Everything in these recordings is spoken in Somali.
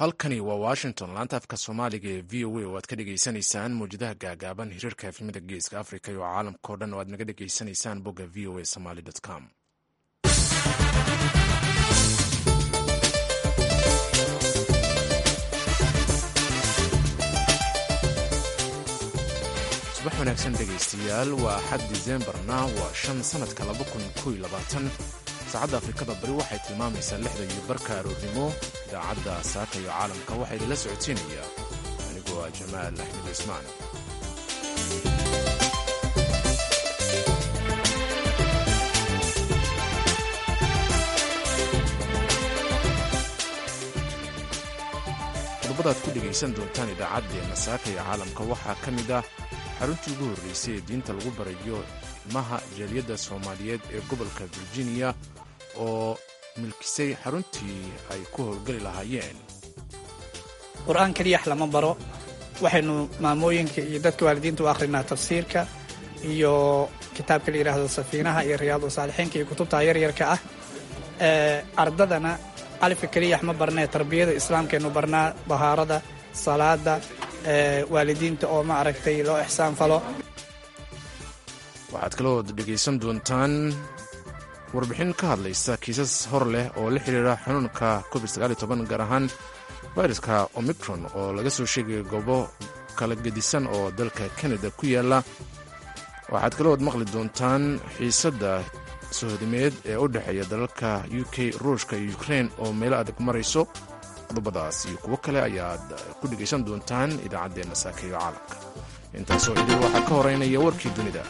halkani waa washington laanta afka soomaaliga ee v o a oo aad ka dhagaysanaysaan mawjadaha gaagaaban hiriirka efnimada geeska africa iyo caalamkao dhan oo aad naga dhagaysanaysaan bogga v o a somaly com subax wanaagsan dhegaystayaal waa axad disembarna waa shan sanadka saacadda afrikada bari waxay tilmaamaysaa lixda iyo barka aroornimo idaacadda saaka iyo caalamka waxaa idinla socodsiinaya anigoo ah jamaal axmed cismaan qodobada aad ku dhegaysan doontaan idaacaddeenna saaka iyo caalamka waxaa ka mid ah xaruntii ugu horreysay ee diinta lagu barayo ilmaha jaaliyadda soomaaliyeed ee gobolka virginia oo milkisay xaruntii ay ku howlgeli lahaayeen qur-aan keliyax lama baro waxaynu maamooyinka iyo dadka waalidiinta u akhrinaa tafsiirka iyo kitaabka la yidhaahdo safiinaha iyo riyaadu saalixiinka iyo kutubta yaryarka ah ardadana alifka keliyax ma barnee tarbiyada islaamkaynu barnaa dahaarada salaada waalidiinta oo ma aragtay loo ixsaan falo waxaad kaloo dhegaysan doontaan warbixin ka hadlaysa kiisas hor leh oo la xidhiira xanuunka covid gaar ahaan fayraska omicron oo laga soo sheegaya goobo kala gedisan oo dalka kanada ku yaala waxaad kalooad maqli doontaan xiisadda sohodimeed ee u dhexeeya dalalka u k ruushka iyo ukrein oo meelo adag marayso qodobadaas iyo kuwo kale ayaad ku dhegaysan doontaan idaacaddeenna saakeeyo caalamka intaasoo idil waxaa ka horeynaya warkii dunida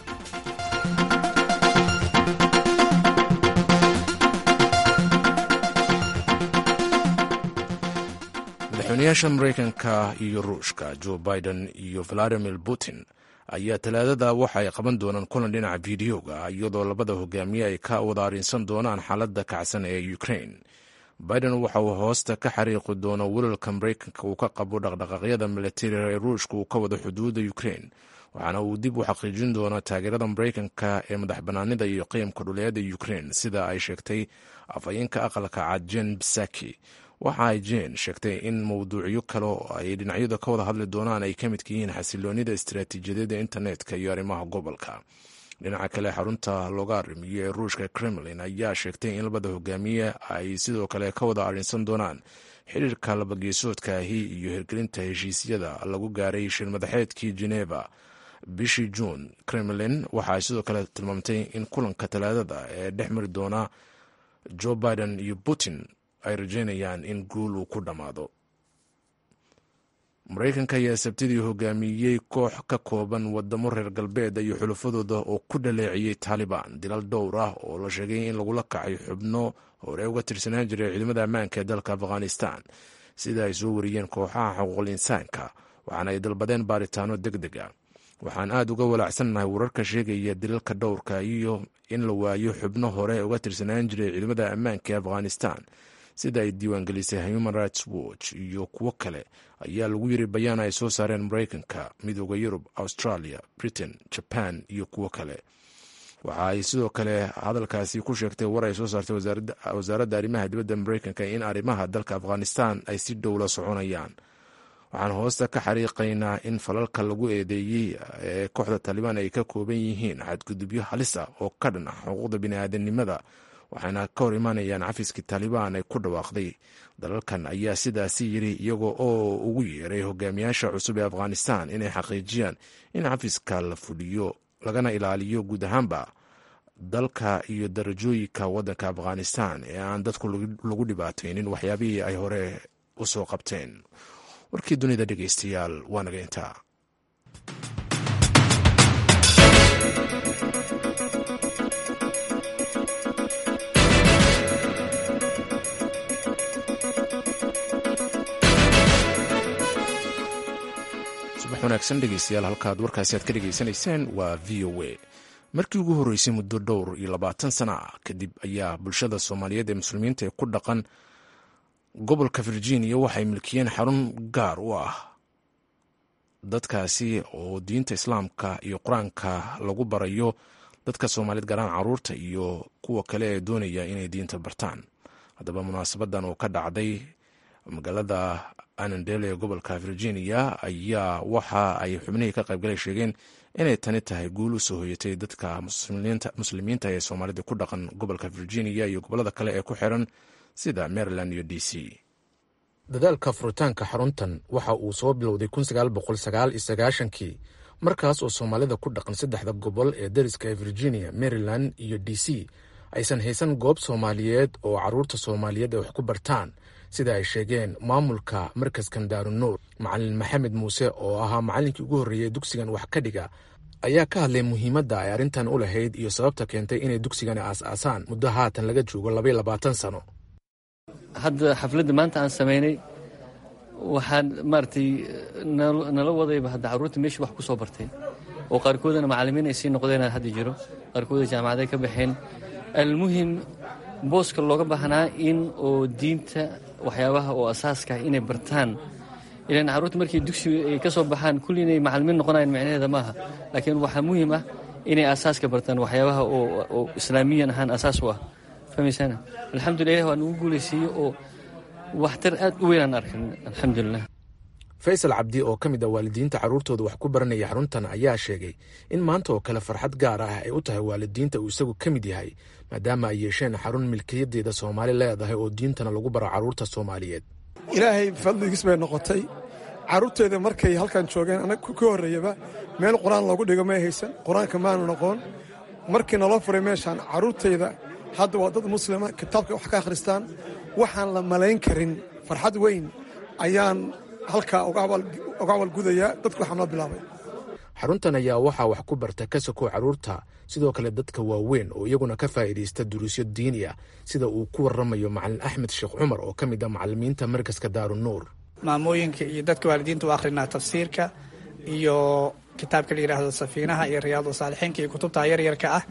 madaxweynayaasha maraykanka iyo ruushka joe biden iyo valadimir putin ayaa talaadada waxa ay qaban doonaan kulan dhinaca fideoga iyadoo labada hogaamiye ay ka wada arrinsan doonaan xaaladda kacsan ee ukrain biden waxa uu hoosta ka xariiqi doono welalka maraykanka uu ka qabo dhaqdhaqaaqyada milatariga ee ruushka uu ka wado xuduudda ukrain waxaana uu dib u xaqiijin doonaa taageerada maraykanka ee madax bannaanida iyo qiyamka dhuleeda ukrain sida ay sheegtay afhayeenka aqalka cad jen bisaki waxa ay jen sheegtay in mowduucyo kale oo ay dhinacyadu ka wada hadli doonaan ay ka midka yihiin xasiloonida istaraatiijiyadda internetka iyo arrimaha gobolka dhinaca kale xarunta looga arrimiyo ee ruushka kremlin ayaa sheegtay in labada hogaamiye ay sidoo kale ka wada arrinsan doonaan xiriirka labageesoodka ahi iyo hirgelinta heshiisyada lagu gaaray shirmadaxeedkii geneva bishii juun kremlin waxa ay sidoo kale tilmaamtay in kulanka talaadada ee dhex mari doona joe biden iyo putin ay rajeynayaan in guul uu ku dhammaado maraykanka ayaa sabtidii hogaamiyey koox ka kooban wadamo reer galbeed iyo xulafadooda oo ku dhaleeciyey taalibaan dilal dhowr ah oo la sheegay in lagula kacay xubno hore uga tirsanaan jiray ciidamada ammaanka ee dalka afghanistan sida ay soo wariyeen kooxaha xuquuqul insaanka waxaana ay dalbadeen baaritaano deg deg a waxaan aad uga walaacsannahay wararka sheegaya dilalka dhowrka iyo in la waayo xubno hore uga tirsanaan jiray ciidamada ammaanka ee afghanistan sida ay diiwaangelisay human rights watch iyo kuwo kale ayaa lagu yiri bayaan ay soo saareen maraykanka midooda yurub australia britain jaban iyo kuwo kale waxa ay sidoo kale hadalkaasi ku sheegtay war ay soo saartay wasaaradda arrimaha dibadda maraykanka in arrimaha dalka afghanistan ay si dhow la soconayaan waxaan hoosta ka xariiqaynaa in falalka lagu eedeeyey ee kooxda taalibaan ay ka kooban yihiin xadgudubyo halis ah oo ka dhan ah xuquuqda bini'aadanimada waxaana ka hor imaanayaan cafiskii taalibaan ay ku dhawaaqday dalalkan ayaa sidaasi yiri iyagoo oo ugu yeeray hogaamiyaasha cusub ee afghanistan inay xaqiijiyaan in cafiska la fuliyo lagana ilaaliyo guud ahaanba dalka iyo darajooyinka waddanka afghanistan ee aan dadku lagu dhibaataynin waxyaabihii ay hore u soo qabteen warkii dunida dhegeystayaal waa naga intaa wanaagsan dhegeystayaal halkaad warkaasi aad ka dhegeysanayseen waa v o a markii ugu horreysay muddo dhowr iyo labaatan sana ah kadib ayaa bulshada soomaaliyeed ee muslimiinta ee ku dhaqan gobolka virginia waxay milkiyeen xarun gaar u ah dadkaasi oo diinta islaamka iyo qur-aanka lagu barayo dadka soomaaliyeed gaaraan caruurta iyo kuwa kale ee doonaya inay diinta bartaan haddaba munaasabadan oo ka dhacday magaalada anandel ee gobolka virginia ayaa waxa ay xubnihii ka qaybgalay sheegeen inay tani tahay guul u soo hoyatay dadka muslimiinta ee soomaalida ku dhaqan gobolka virginia iyo gobolada kale ee ku xiran sida maryland iyo d c dadaalka furitaanka xaruntan waxa uu soo bilowday kii markaas oo soomaalida ku dhaqan saddexda gobol ee dariska ee virginia maryland iyo d c aysan haysan goob soomaaliyeed oo caruurta soomaaliyeed ay wax ku bartaan sida ay sheegeen maamulka markaskan daarunuur macalin maxamed muuse oo ahaa macallinkii ugu horreeyey dugsigan wax ka dhiga ayaa ka hadlay muhiimadda ay arrintan u lahayd iyo sababta keentay inay dugsigani aas-aasaan muddo haatan laga joogo labaiyo labaatan sano hadda xafladda maanta aan samaynay waxaan maaragtay nala wadayba hadda carruurta meeshii wax ku soo bartay oo qaarkoodana macallimiin ay sii noqdeen hadda jiro qaarkooda jaamacaday ka baxeen almuhim booska looga baahnaa in oo diinta waxyaabaha oo asaaska ah inay bartaan ilan carruurta markii dugsiga ay ka soo baxaan kulli inay macallimiin noqonayan micnaheeda maaha laakiin waxaa muhim ah inay asaaska bartaan waxyaabaha oo islaamiyan ahaan asaas u ah fahmaysana alxamdulillah ilah waa nagu guulaysiiye oo waxtar aad u weynaan arkan alxamdulilah faysal cabdi oo ka mid ah waalidiinta carruurtooda wax ku baranaya xaruntan ayaa sheegay in maanta oo kale farxad gaar ah ay u tahay waalidiinta uu isagu ka mid yahay maadaama ay yeesheen xarun milkiyadeeda soomaali leedahay oo diintana lagu baro carruurta soomaaliyeed ilaahay fadligiis bay noqotay carruurteeda markay halkan joogeen anag ka horreeyaba meel qur-aan loogu dhigo may haysan qur-aanka maanu noqon markii naloo furay meeshaan carruurtayda hadda waa dad muslima kitaabka wax ka akhristaan waxaan la malayn karin farxad weyn ayaan halkaa uga abaalgudayaa dadku waxaa noo bilaabay xaruntan ayaa waxaa wax ku barta ka sokow carruurta sidoo kale dadka waaweyn oo iyaguna ka faa'iidaysta duruusyo diini ah sida uu ku warramayo macalin axmed sheekh cumar oo ka mid ah macallimiinta markaska daarunuur maamooyinka iyo dadka waalidiinta u akhrinaa tafsiirka iyo kitaabka la yidhaahdo safiinaha iyo riyaadu saalixiinka iyo kutubta yaryarka ah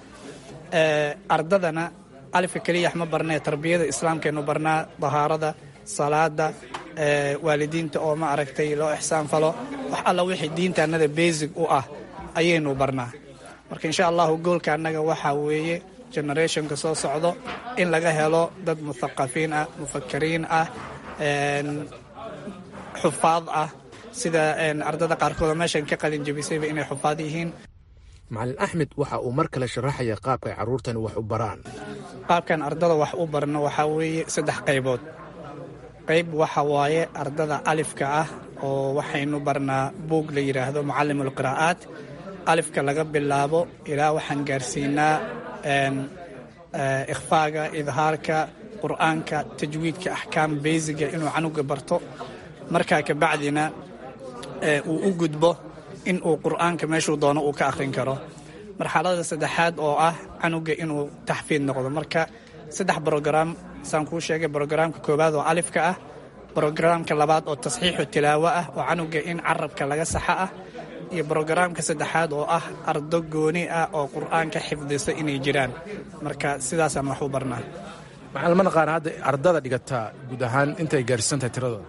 ardadana alifka keliyax ma barnee tarbiyada islaamkaynu barnaa dahaarada salaada waalidiinta oo ma aragtay loo ixsaan falo wax alla wixii diinta annada basig u ah ayaynu barnaa marka insha allahu goolka annaga waxaa weeye generationka soo socdo in laga helo dad muthaqafiin ah mufakiriin ah xufaad ah sida ardada qaarkooda meeshan ka qalin jebisayba inay xufaad yihiin macalin axmed waxa uu mar kale sharaxaya qaabka ay carruurtani wax u baraan qaabkan ardada wax u barno waxaa weeye saddex qaybood qayb waxa waaye ardada alifka ah oo waxaynu barnaa buug la yidhaahdo mucallimul qiraa'aat alifka laga bilaabo ilaa waxaan gaarsiinaa ikhfaaga idhaarka qur'aanka tajwiidka axkaam beysiga inuu canuga barto markaa kabacdina uu u gudbo in uu qur'aanka meeshuu doono uu ka akhrin karo marxalada saddexaad oo ah canuga inuu taxfiid noqdo marka saddex brograam saan kuu sheegay brograamka koowaad oo alifka ah brograamka labaad oo tasxiixu tilaawo ah oo canuga in carabka laga saxa ah iyo brograamka saddexaad oo ah ardo gooni ah oo qur'aanka xifdisa inay jiraan marka sidaasaan wax u barnaa macallimada qaar hadda ardada dhigataa guud ahaan intay gaarsiisantahay tiradooda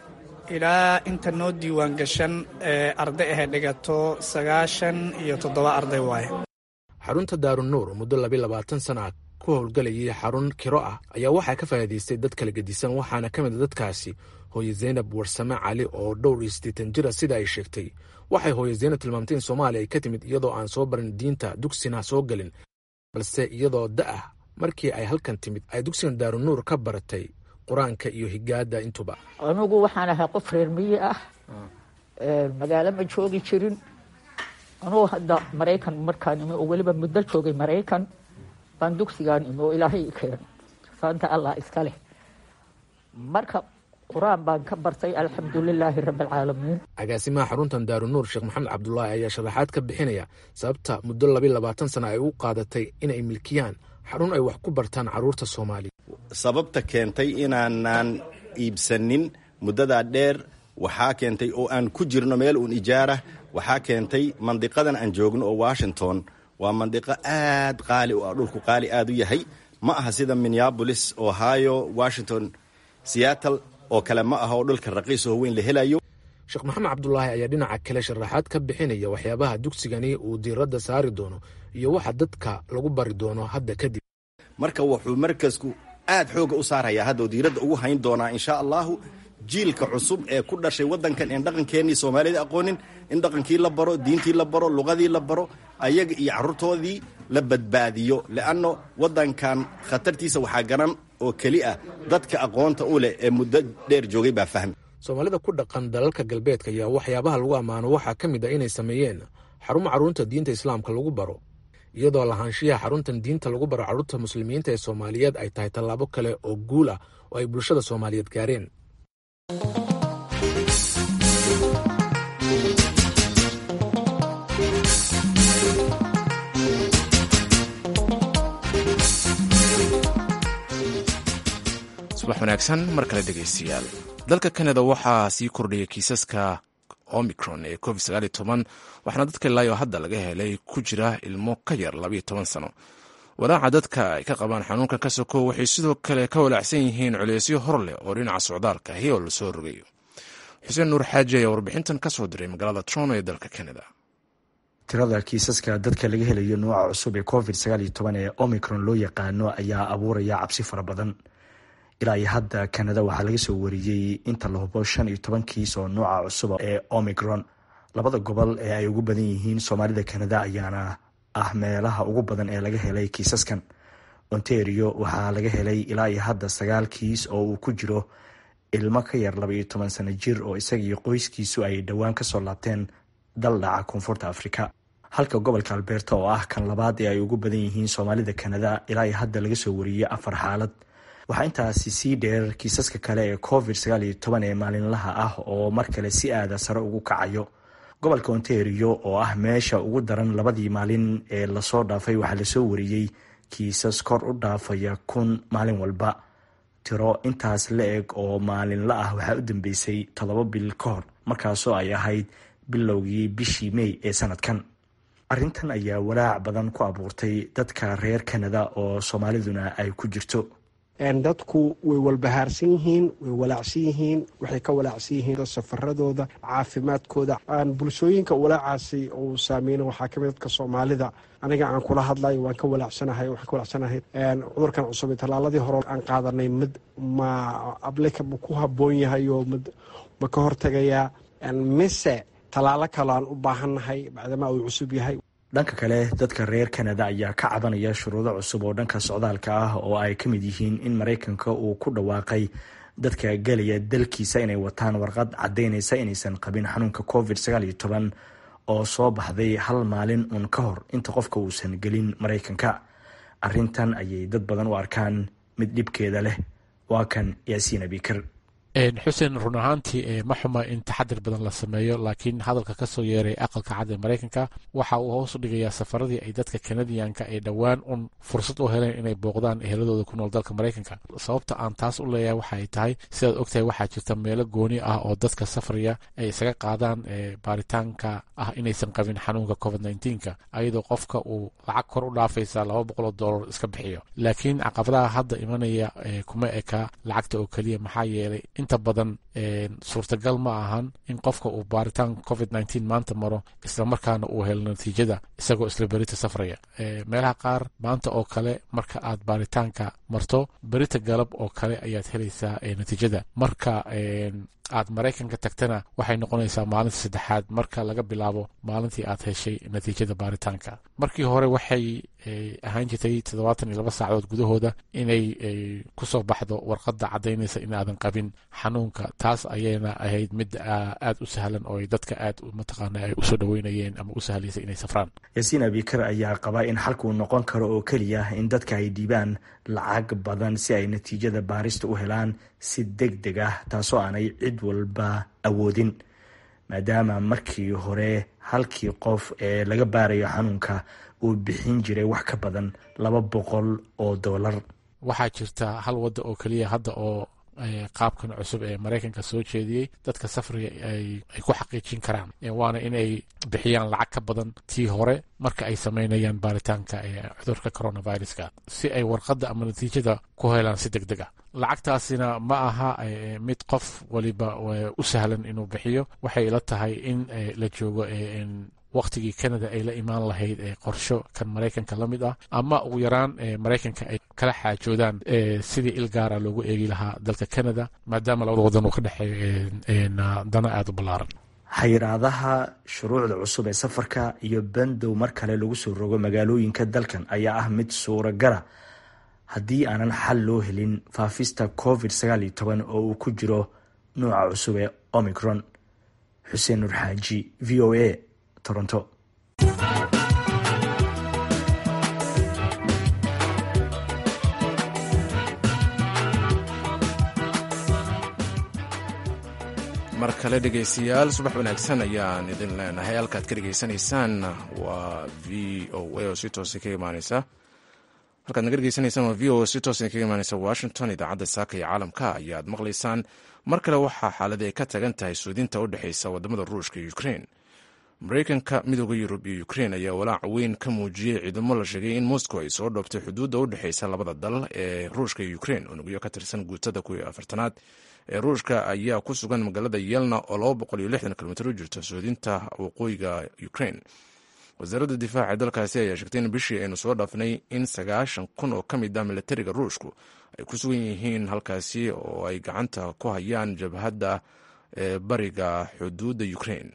ilaa inta noo diiwaan gashan ee arday ahe dhigato sagaashan iyo toddoba arday waaye xarunta daarunuur muddo labi labaatan sana ah ku howlgalayay xarun kiro ah ayaa waxaa ka faa'iidaystay dad kala gedisan waxaana ka mid a dadkaasi hooye zaynab warsame cali oo dhowr iyo siddeetan jira sida ay sheegtay waxay hooye zaynab tilmaamtay in soomaaliya ay ka timid iyadoo aan soo barin diinta dugsina soo gelin balse iyadoo da'ah markii ay halkan timid ay dugsigan daarunuur ka baratay qur-aanka iyo higaada intuba anugu waxaan ahay qof reer miyi ah magaalo ma joogi jirin anugu hadda maraykan markaan imi oo weliba muddo joogay maraykan baan dugsigaan imi oo ilaahay keen saanta allah iska leh marka qur-aan baan ka bartay alxamdulilaahi rabbialcaalamiin agaasimaha xaruntan daarunuur sheekh maxamed cabdulaahi ayaa sharaxaad ka bixinaya sababta muddo labi labaatan sana ay u qaadatay inay milkiyaan xarun ay wax ku bartaan carruurta soomaaliya sababta keentay inaanaan iibsanin muddadaa dheer waxaa keentay oo aan ku jirno meel uun ijaarah waxaa keentay mandiqadan aan joogno oo washington waa mandiqo aad qaali u ah dhulku qaali aad u yahay ma aha sida minneabolis ohio washington seattle oo kale ma aha oo dhulka raqiis oo weyn la helayo sheekh maxamed cabdulaahi ayaa dhinaca kale sharaxaad ka bixinaya waxyaabaha dugsigani uu diiradda saari doono iyo waxa dadka lagu bari doono hadda kadib marka wuxuu markasku aad xooga u saarayaa hadda oo diiradda ugu hayn doonaa insha allahu jiilka cusub ee ku dhashay waddankan een dhaqankeennii soomaalida aqoonin in dhaqankii la baro diintii la baro luqadii la baro ayaga iyo carruurtoodii la badbaadiyo le'anno waddankan khatartiisa waxaa garan oo keli ah dadka aqoonta u leh ee muddo dheer joogay baa fahmi soomaalida ku dhaqan dalalka galbeedka ayaa waxyaabaha lagu ammaano waxaa ka mid a inay sameeyeen xarumo carruurta diinta islaamka lagu baro iyadoo lahaanshiyaha xaruntan diinta lagu baro carruurta muslimiinta ee soomaaliyeed ay tahay tallaabo kale oo guul ah oo ay bulshada soomaaliyeed gaareen subax wanaagsan mar kale dhegaystayaal dalka kanada waxaa sii kordhaya kiisaska omicron ee covid sagaal iyo toban waxaana dadka ilaayo hadda laga helay ku jira ilmo ka yar labayo toban sano walaaca dadka ay ka qabaan xanuunkan ka soko waxay sidoo kale ka walaacsan yihiin culeysyo hor leh oo dhinaca socdaalka ahi oo lasoo rogayo xuseen nuur xaaji ayaa warbixintan ka soo diray magaalada toronto ee dalka kanada tirada kiisaska dadka laga helayo nooca cusub ee covid sagaal iyo toban ee omicron loo yaqaano ayaa abuuraya cabsi fara badan ilaa iyo hadda kanada waxaa laga soo wariyey inta la hubo shan iyo toban kiis oo nooca cusub ee omicron labada gobol ee ay ugu badan yihiin soomaalida kanada ayaana ah meelaha ugu badan ee laga helay kiisaskan ontario waxaa laga helay ilaa iyo hadda sagaal kiis oo uu ku jiro ilmo ka yar laba iyo toban sano jir oo isaga iyo qoyskiisu ay dhowaan kasoo laabteen dal dhaca koonfurta afrika halka gobolka alberta oo ah kan labaad ee ay ugu badan yihiin soomaalida kanada ilaa iyo hadda laga soo wariyey afar xaalad waxaa intaasi sii dheer kiisaska kale ee covid sagaal iyo toban ee maalinlaha ah oo mar kale si aada sare ugu kacayo gobolka ontario oo ah meesha ugu daran labadii maalin ee lasoo dhaafay waxaa lasoo wariyey kiisas kor u dhaafaya kun maalin walba tiro intaas la eg oo maalinla ah waxaa u dambeysay toddoba bil ka hor markaasoo ay ahayd bilowgii bishii mey ee sanadkan arrintan ayaa walaac badan ku abuurtay dadka reer kanada oo soomaaliduna ay ku jirto dadku way walbahaarsan yihiin way walaacsan yihiin waxay ka walaacsan yihiin safaradooda caafimaadkooda bulshooyinka walaacaasi uu saameyna waxaa kamid dadka soomaalida aniga aan kula hadlayo waan ka walaacsanahay waxaan ka walaacsanahay cudurkan cusub ee tallaaladii hore aan qaadanay mid ma ablika ma ku habboon yahay oo mid ma ka hortegayaa mise tallaalo kale aan u baahannahay bacdamaa uu cusub yahay dhanka kale dadka reer kanada ayaa ka cabanaya shuruudo cusub oo dhanka socdaalka ah oo ay ka mid yihiin in maraykanka uu ku dhawaaqay dadka gelaya dalkiisa inay wataan warqad caddaynaysa inaysan qabin xanuunka covid sagaal iyo toban oo soo baxday hal maalin uun ka hor inta qofka uusan gelin maraykanka arrintan ayay dad badan u arkaan mid dhibkeeda leh waa kan yaasiin abikar xuseen run ahaantii ma xuma in taxadir badan la sameeyo laakiin hadalka ka soo yeeray aqalka cad ee maraykanka waxa uu hoos u dhigayaa safaradii ay dadka kanadiyanka ee dhowaan un fursad u heleen inay booqdaan eheladooda ku nool dalka maraykanka sababta aan taas u leeyahay waxay tahay sidaad ogtahay waxaa jirta meelo gooni ah oo dadka safraya ay isaga qaadaan baaritaanka ah inaysan qabin xanuunka covid nneteen-ka ayadoo qofka uu lacag kor u dhaafaysa laba boqol oo dollar iska bixiyo laakiin caqabadaha hadda imanaya kuma eka lacagta oo keliya maxaa yeelay inta badan suurtagal ma ahan in qofka uu baaritaan covid nneteen maanta maro islamarkaana uu helo natiijada isagoo isla berita safraya meelaha qaar maanta oo kale marka aad baaritaanka marto berita galab oo kale ayaad helaysaa natiijada marka aad maraykanka tagtana waxay noqonaysaa maalinta saddexaad marka laga bilaabo maalintii aad heshay natiijada baaritaanka markii hore waxay ahaan jirtay toddobaatan iyo laba saacadood gudahooda inay kusoo baxdo warqadda caddaynaysa inaadan qabin xanuunka taas ayayna ahayd mid aad u sahlan oo dadka aad mataqaana ay usoo dhaweynayeen ama u sahlaysa inay safraan yaasiin abikar ayaa qabaa in xalkuu noqon karo oo keliya in dadka ay dhiibaan lacag badan si ay natiijada baarista u helaan si deg deg ah taasoo aanay cid walba awoodin maadaama markii hore halkii qof ee laga baarayo xanuunka uu bixin jiray wax ka badan laba boqol oo dollar waxaa jirta hal wadda oo keliya hadda oo qaabkan cusub ee maraykanka soo jeediyey dadka safriga ay ku xaqiijin karaan waana inay bixiyaan lacag ka badan tii hore marka ay sameynayaan baaritaanka cudurka coronaviruska si ay warqadda ama natiijada ku helaan si deg deg ah lacagtaasina ma aha mid qof waliba u sahlan inuu bixiyo waxay ila tahay in la joogo wakhtigii canada ay la imaan lahayd qorsho kan maraykanka la mid ah ama ugu yaraan maraykanka ay kala xaajoodaan sidii il gaara loogu eegi lahaa dalka canada maadaama labada wadan uu ka dhexeeyo dana aada u ballaaran xayiraadaha shuruucda cusub ee safarka iyo bandow mar kale lagu soo rogo magaalooyinka dalkan ayaa ah mid suuragala haddii aanan xal loo helin faafista covid sagaal iyo toban oo uu ku jiro nooca cusub ee omicron xuseen nur xaaji v o a toronto mar kale dhegaystayaal subax wanaagsan ayaan idin leenahay halkaad ka dhegaysanaysaan waa v o a oo si toosa kaga imaaneysa halkaad naga dhegeysanaysaan waa v o a si toosa kaga imaaneysa washington idaacadda saaka iyo caalamka ayaad maqlaysaan mar kale waxaa xaaladii ay ka tagan tahay suudinta u dhexeysa wadamada ruushka iyo ukrein mareykanka midooda yurub iyo ukrein ayaa walaac weyn ka muujiyey ciidamo la sheegay in moscow ay soo dhoobtay xuduudda u dhexeysa labada dal ee ruushka iyo ukrein unugyo ka tirsan guutada kuwii afartanaad ee ruushka ayaa ku sugan magaalada yelna oo laba boqol iyo lixdan kilomitr u jirto suudinta waqooyiga ukrein wasaaradda difaaca ee dalkaasi ayaa sheegtay in bishii aynu soo dhaafnay in sagaashan kun oo ka mid ah militariga ruushku ay ku sugan yihiin halkaasi oo ay gacanta ku hayaan jabhadda ee bariga xuduudda ukrein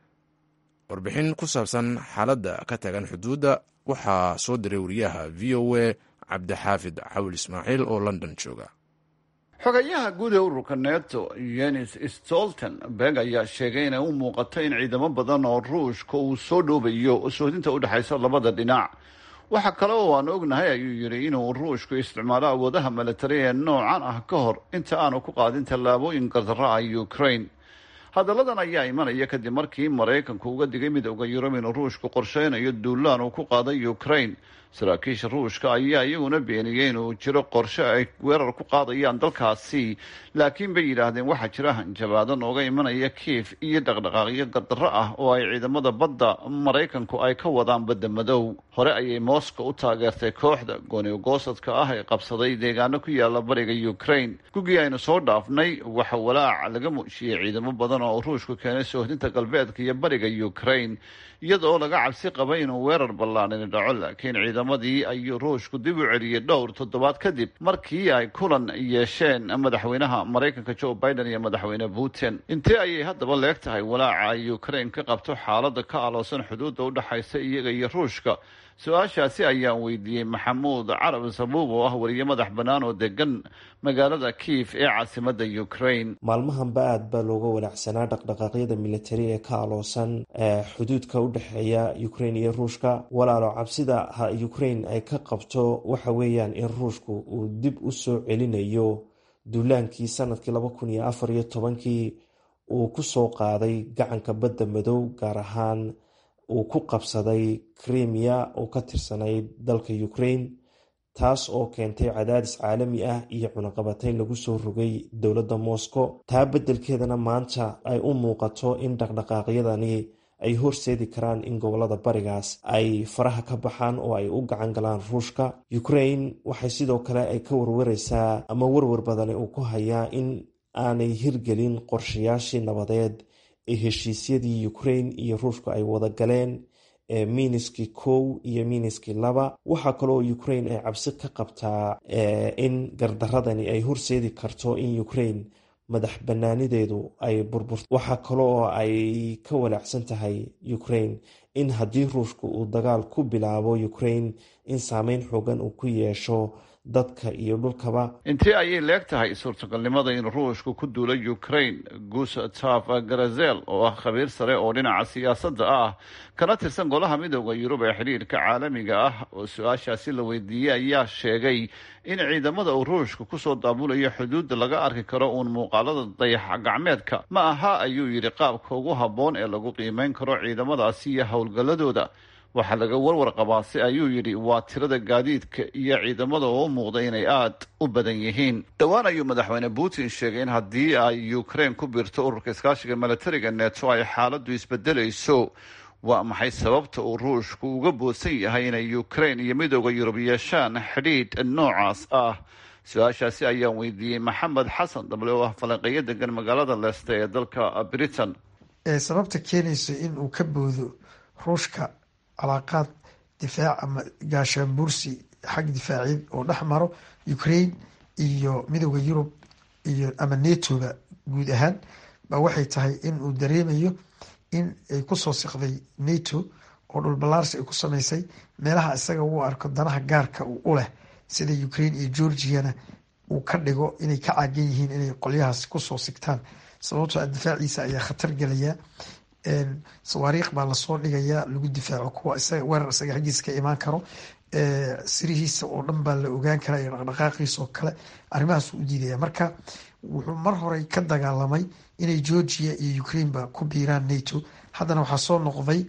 warbixin ku saabsan xaaladda ka tagan xuduudda waxaa soo diray wariyaha v o a cabdixaafid cawil ismaaciil oo london jooga xogayaha guud ee ururka neto yenis stoltenberg ayaa sheegay inay u muuqato in ciidamo badan oo ruushka uu soo dhoobayo sohdinta u dhexaysa labada dhinac waxa kale oo aan ognahay ayuu yidhi inuu ruushku isticmaalo awoodaha milatari ee noocan ah ka hor inta aanu ku qaadin tallaabooyin gardarra ah ukraine hadalladan ayaa imanaya kadib markii maraykanku uga digay midowda yurub inuu ruushku qorsheynayo duulaan uu ku qaaday ukraine saraakiisha ruushka ayaa iyaguna beeniyey inuu jiro qorshe ay weerar ku qaadayaan dalkaasi laakiin bay yidhaahdeen waxaa jira hanjabaado nooga imanaya kiif iyo dhaqdhaqaaqyo gardarro ah oo ay ciidamada badda maraykanku ay ka wadaan badda madow hore ayay moscow u taageertay kooxda goonigoosadka ah ee qabsaday deegaano ku yaala bariga ukraine gugii aynu soo dhaafnay waxa walaac laga muujiyey ciidamo badan oo ruushku keenay soohdinta galbeedka iyo bariga ukraine iyada oo laga cabsi qabay inuu weerar ballaanini dhaco laakiin ciidamadii ayuu ruushku dib u celiyey dhowr toddobaad kadib markii ay kulan yeesheen madaxweynaha maraykanka joe biden iyo madaxweyne putin intee ayay haddaba leeg tahay walaaca ay ukraine ka qabto xaaladda ka aloosan xuduudda u dhexaysa iyaga iyo ruushka su-aashaasi ayaan weydiiyey maxamuud carab sabuub oo ah wariye madax bannaan oo degan magaalada kiif ee caasimadda ukraine maalmahanba aad baa looga walaacsanaa dhaqdhaqaaqyada militari ee ka aloosan xuduudka u dhexeeya ukraine iyo ruushka walaalo cabsida ukraine ay ka qabto waxa weeyaan in ruushku uu dib u soo celinayo duulaankii sanadkii laba kun iyo afar iyo tobankii uu ku soo qaaday gacanka badda madow gaar ahaan uu ku qabsaday krimiya oo ka tirsanayd dalka ukraine taas oo keentay cadaadis caalami ah iyo cunaqabatayn lagu soo rogay dowladda moscow taa beddelkeedana maanta ay u muuqato in dhaqdhaqaaqyadani ay horseedi karaan in gobolada barigaas ay faraha ka baxaan oo ay u gacan galaan ruushka ukraine waxay sidoo kale ay ka warwareysaa ama warwar badani uu ku hayaa in aanay hirgelin qorshayaashii nabadeed ee heshiisyadii ukraine iyo ruushku ay wada galeen ee miniski kow iyo miniski laba waxaa kaloo ukraine ay cabsi ka qabtaa in gardaradani ay horseedi karto in ukraine madax banaanideedu ay burburto waxaa kale oo ay ka walaacsan tahay ukraine in haddii ruushku uu dagaal ku bilaabo ukraine in saameyn xoogan uu ku yeesho dadka iyo dhulkaba intee ayay leeg tahay suurtagalnimada in ruushku ku duulo ukraine gustav garazel oo ah khabiir sare oo dhinaca siyaasadda ah kana tirsan golaha midooda yurub ee xidhiirka caalamiga ah oo su-aashaasi la weydiiyey ayaa sheegay in ciidamada uu ruushku kusoo daabulayo xuduudda laga arki karo uun muuqaalada dayax gacmeedka ma aha ayuu yidhi qaabka ugu habboon ee lagu qiimeyn karo ciidamadaasi iyo howlgalladooda waxaa laga warwar qabaa si ayuu yidhi waa tirada gaadiidka iyo ciidamada oo u muuqda inay aad u badan yihiin dhowaan ayuu madaxweyne putin sheegay in haddii ay ukraine ku biirto ururka iskaashiga milatariga neto ay xaaladdu isbedelayso waa maxay sababta uu ruushku uga boodsan yahay inay ukraine iyo midooda yurub yeeshaan xidhiidh noocaas ah su-aashaasi ayaan weydiiyey maxamed xasan dable oo ah falanqeeyo degan magaalada leeste ee dalka britain sababta keenaysa in uu ka boodo ruushka calaaqaad difaac ama gaashaanbuursi xag difaaciyeed oo dhex maro ukraine iyo midooda yurub iyo ama netoga guud ahaan ba waxay tahay in uu dareemayo in ay kusoo siqday nato oo dhulballaarsi ay ku sameysay meelaha isaga uu arko danaha gaarka u leh sida ukraine iyo georgiana uu ka dhigo inay ka caagan yihiin inay qolyahaas kusoo sigtaan sababtoo difaaciisa ayaa khatar gelaya sawaariikh baa lasoo dhigayaa lagu difaaco kuwa isaga weerar isaga xaggiisa ka imaan karo sirihiisa oo dhan baa la ogaan karaa iyo dhaqdhaqaaqiisa oo kale arrimahaas u diidaya marka wuxuu mar horey ka dagaalamay inay georgia iyo ukraine ba ku biiraan nato haddana waxaa soo noqday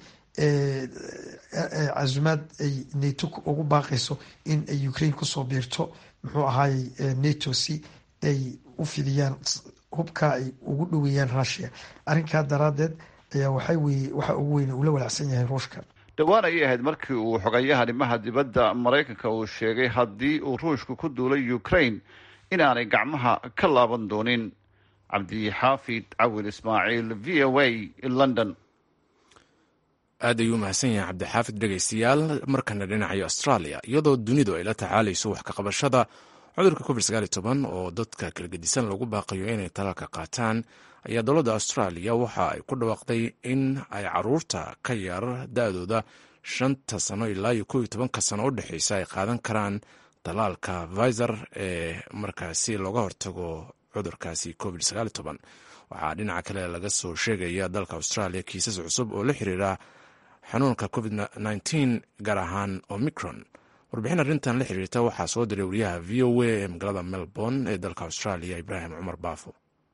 casumaad ay nato ugu baaqayso in ay ukraine kusoo biirto muxuu ahaayey nato si ay u fidiyaan hubka ay ugu dhoweeyaan russia arrinkaa daraadeed ayaa waxay weye waxa ugu weyn uu la walaacsan yahay ruushka dhowaan ayay ahayd markii uu xogayaha arrimaha dibadda maraykanka uu sheegay haddii uu ruushku ku duulay ukraine inaanay gacmaha ka laaban doonin cabdixaafid cawil ismaaciil v o a london aad ayuu umahadsan yahay cabdixaafid dhegaystayaal markana dhinacayo australia iyadoo dunidu ay la tacaalayso wax ka qabashada cudurka covid oo dadka kala gedisan lagu baaqayo inay talaalka qaataan ayaa dowladda australia waxa ay ku dhawaaqday in ay caruurta ka yar da-dooda shanta sano ilaa iyo kow iyo tobanka sano u dhexeysa ay qaadan karaan talaalka viser ee markaasi looga hortago cudurkaasi covid waxaa dhinaca kale laga soo sheegaya dalka australia kiisas cusub oo la xiriira xanuunka covid gaar ahaan omicron warbixin arrintan la xiriirta waxaa soo diray wariyaha v o a ee magaalada melbourne ee dalka australia ibraahim cumar baafo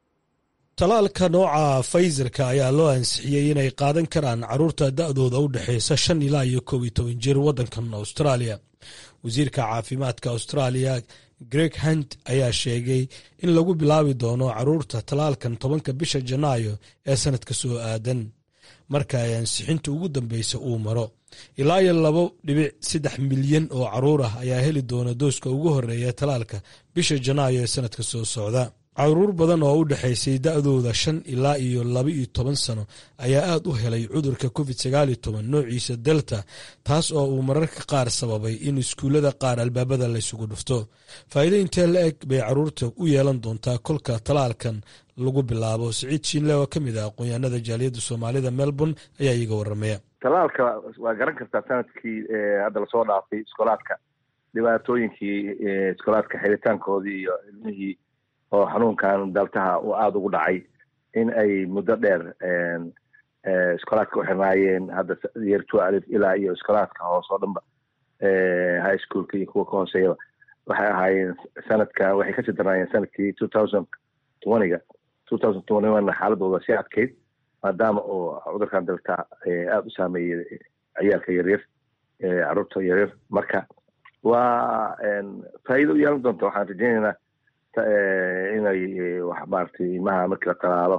talaalka nooca faysarka ayaa loo ansixiyey inay qaadan karaan caruurta da-dooda u dhexeysa shan ilaa iyo kow iyo toban jir waddankan australia wasiirka caafimaadka australia greg hunt ayaa sheegay in lagu bilaabi doono caruurta talaalkan tobanka bisha janaayo ee sanadka soo aadan marka ay ansixinta ugu dambeysa uu maro ilaa iyo labo dhibic saddex milyan oo caruur ah ayaa heli doona dooska ugu horeeya talaalka bisha janaayo ee sanadka soo socda caruur badan oo u dhexaysay da-dooda shan ilaa iyo laba iyo toban sano ayaa aad u helay cudurka covid sagaaliyo toban noociisa delta taas oo uu mararka qaar sababay in iskuullada qaar albaabada laysugu dhufto faa'iido intee la eg bay caruurta u yeelan doontaa kolka talaalkan lagu bilaabo siciid shiinle oo ka mid ah aqoon-yahanada jaaliyadda soomaalida melbourne ayaa iiga waramaya talaalka waa garan kartaa sanadkii hadda lasoo dhaafay iskoolaadka dhibaatooyinkii iskoolaadka xiritaankoodii iyo ilmihii oo xanuunkan daltaha uu aada ugu dhacay in ay muddo dheer iskoolaadka u xirnaayeen hadda yeer two alif ilaa iyo iskoolaadka hoose oo dhanba high schoolka iyo kuwa ka hooseeyaba waxay ahaayeen sanadka waxay kasii darnaayeen sanadkii two thousand twentyga two thousand twenty one xaaladooda sii adkeyd maadaama oo cudurkan dalta aada u saameeyey ciyaalka yaryar caruurta yaryar marka waa faa'iido u yeelan doonta waxaan rajeynaynaa inay wax maaragtay ilmaha markii la talaalo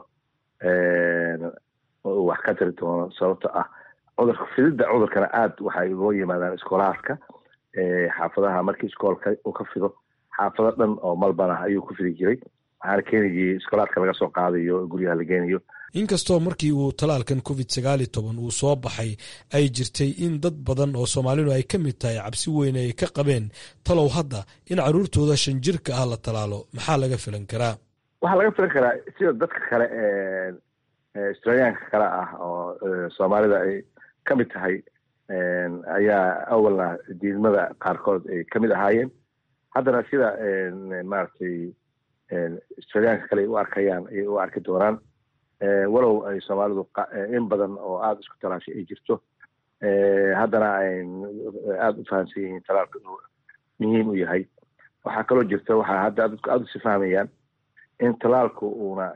wax ka tari doono sababto ah cudurka fididda cudurkana aad waxay uga yimaadaan iskoolaadka xaafadaha markii iskoolka uu ka fido xaafado dhan oo malban ah ayuu ku fidi jiray waxaana keenayay iskoolaadka laga soo qaadayo guryaha la geenayo inkastoo markii uu talaalkan covid sagaaliyo toban uu soo baxay ay jirtay in dad badan oo soomaalidu ay ka mid tahay cabsi weyn ay ka qabeen talow hadda in caruurtooda shan jirka ah la talaalo maxaa laga filan karaa waxaa laga filan karaa sida dadka kale australiyaanka kale ah oo soomaalida ay ka mid tahay ayaa awalna diidmada qaarkood ay ka mid ahaayeen haddana sida maaragtay australiyaanka kale ay u arkayaan ayay u arki doonaan walow ay soomaalidu in badan oo aada isku talaashay ay jirto haddana ay aada u fahamsan yihiin talaalka inuu muhiim u yahay waxaa kaloo jirta waxaa hadda dadku aada usi fahmayaan in talaalku uuna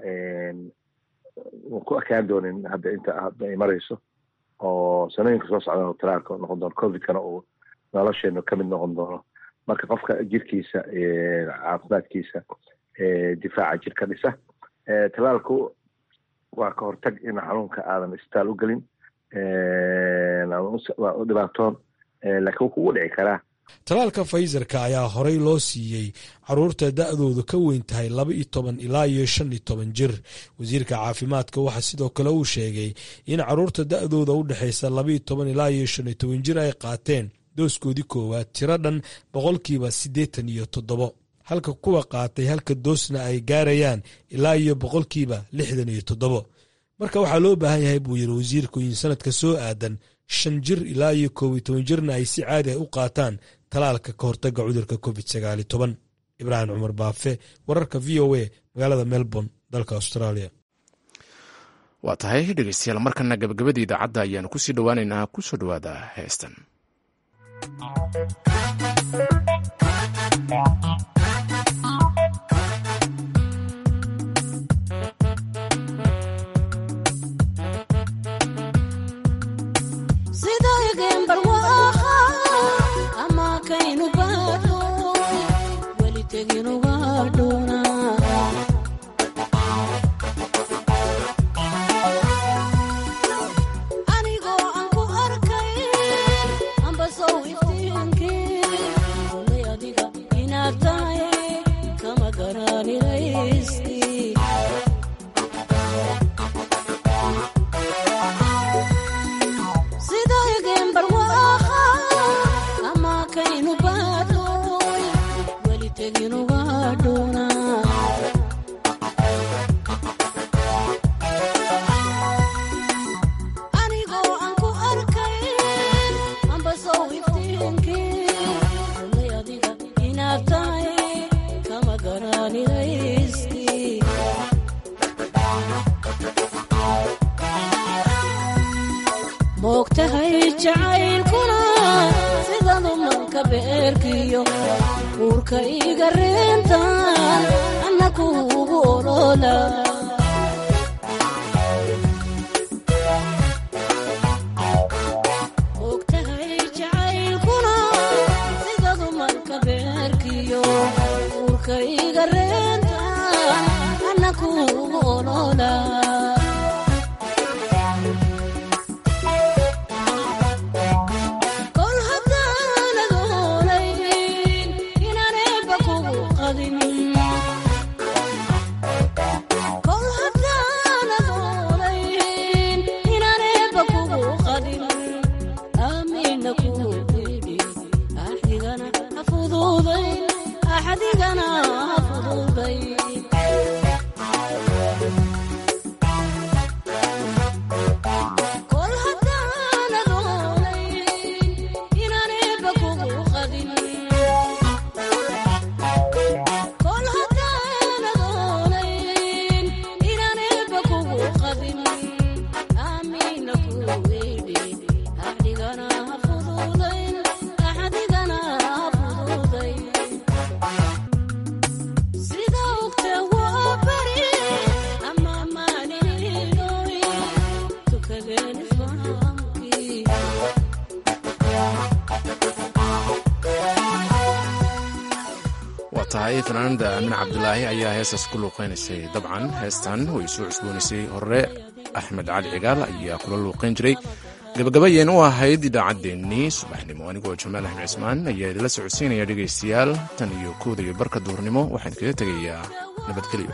ku ekaan doonin hadda inta hadda ay marayso oo sanooyinka soo socdan talaalka noqon doono covidkana uu nolosheenu kamid noqon doono marka qofka jirkiisa caafimaadkiisa difaaca jirka dhisa talaalku waa ka hortag in xanuunka aadan isbitaal u gelin waa u dhibaatoon laakiin wuu kugu dhici karaa talaalka faysarka ayaa horey loo siiyey caruurta da'doodu ka weyn tahay laba iyo toban ilaa iyo shan iyo toban jir wasiirka caafimaadka waxaa sidoo kale uu sheegay in caruurta da'dooda u dhexaysa laba iyo toban ilaa iyo shan iyo toban jir ay qaateen dooskoodii koowaad tiro dhan boqolkiiba siddeetan iyo toddobo halka kuwa qaatay halka doosna ay gaarayaan ilaa iyo boqolkiiba lixdan iyo toddobo marka waxaa loo baahan yahay buu yiri wasiirku in sanadka soo aadan shan jir ilaa iyo koob iyo toban jirna ay si caadi ah u qaataan talaalka ka hortaga cudurka covid sagaali toban ibraahim cumar baafe wararka v o a magaalada melbourne dalka australia waa tahay dhegeystayaal markana gabagabadii idaacadda ayaanu kusii dhowaaneynaa kusoo dhowaada heestan moogtahay jacaylkuna sidadu manka beerkiyo uurka iga reentan anna kuugu olola moogtahay jacaylkuna sidadu manka beerkiyo uurka iga reentan anna kuugu olola tahay fanaanada aamin cabdulaahi ayaa heestaas ku luuqeynaysay dabcan heestan way soo cusboonaysay hore axmed cali cigaal ayaa kula luuqeyn jiray gabagabayeen u ahayd idaacaddeenii subaxnimo anigoo jamaal axmed cismaan ayaa idinla socodsiinaya dhegaystayaal tan iyo kooda iyo barka duurnimo waxaan kaga tegayaa nabadgelyo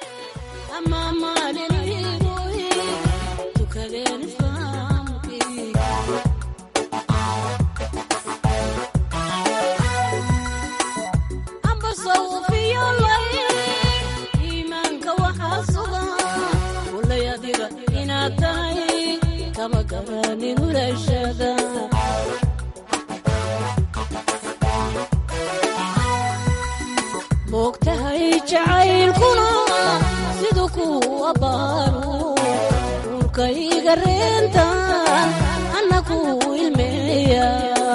moogtahay jacaylkuna siduu kuu abbaaro uurka iga reentan anna kuu ilmeeya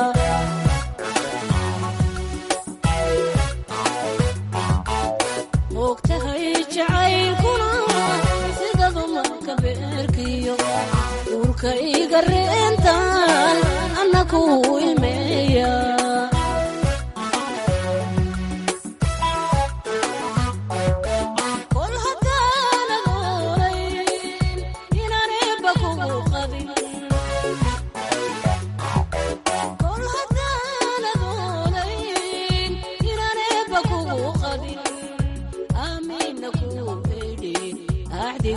moogtahay jacaylkuna sidadu marka beerkiyo uurka iga reentan anna kuu